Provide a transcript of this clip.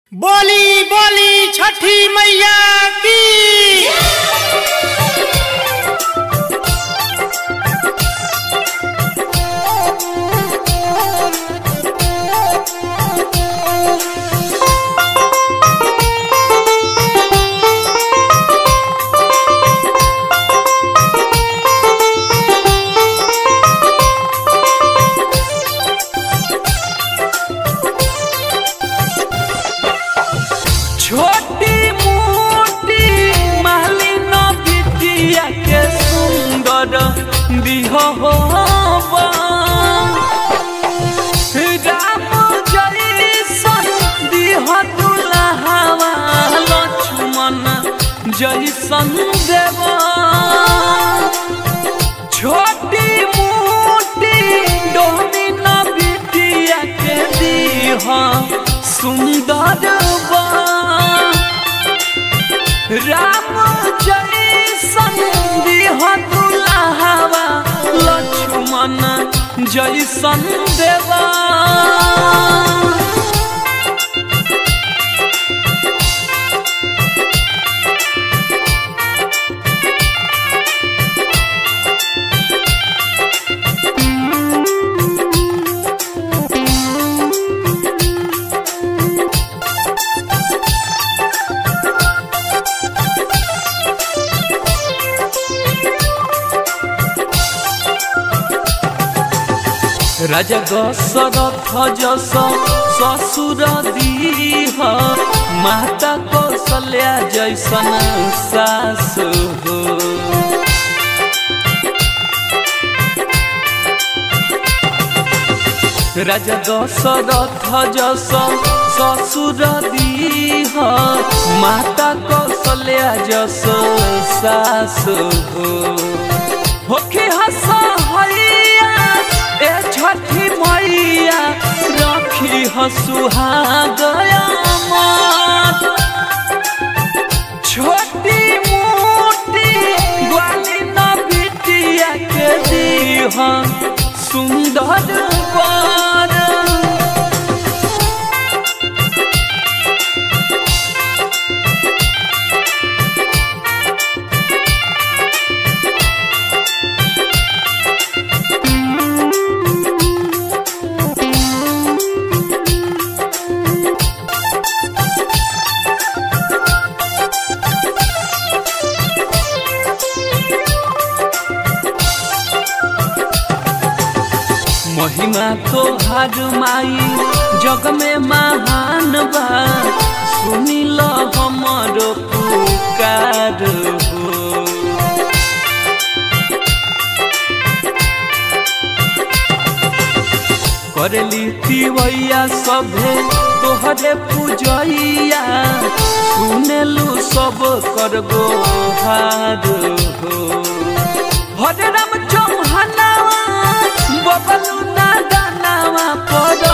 बोली बोली छठी मैया की छोटी मोटी मालिन बिटिया के सुंदर बिहवा राम जैसन दिह दुल्हावा लक्ष्मण जैसन देवा छोटी मोटी डोमिन बिटिया के दीह सुंदर बा राम जैसन दिह दुल्हावा लक्ष्मण जैसन देवा राजा दशरथ जस ससुर दीह माता कौशल्या जैसन सास हो राजा दशरथ जस ससुर दीह माता कौशल्या जस सास हो होके हस हैया ए छठी मैया रखी हसुहागया मत छोटी मोटी ग्वाली न बिटिया के दीह सुंदर बर महिमा तो हर माई जग में महान बा सुनिल हमरो पुकार हो करली तिवैया सभे तोहरे पूजैया सुनेलु सब कर गोहार हो हरे राम चौहानावा बबलू ना दानावा पर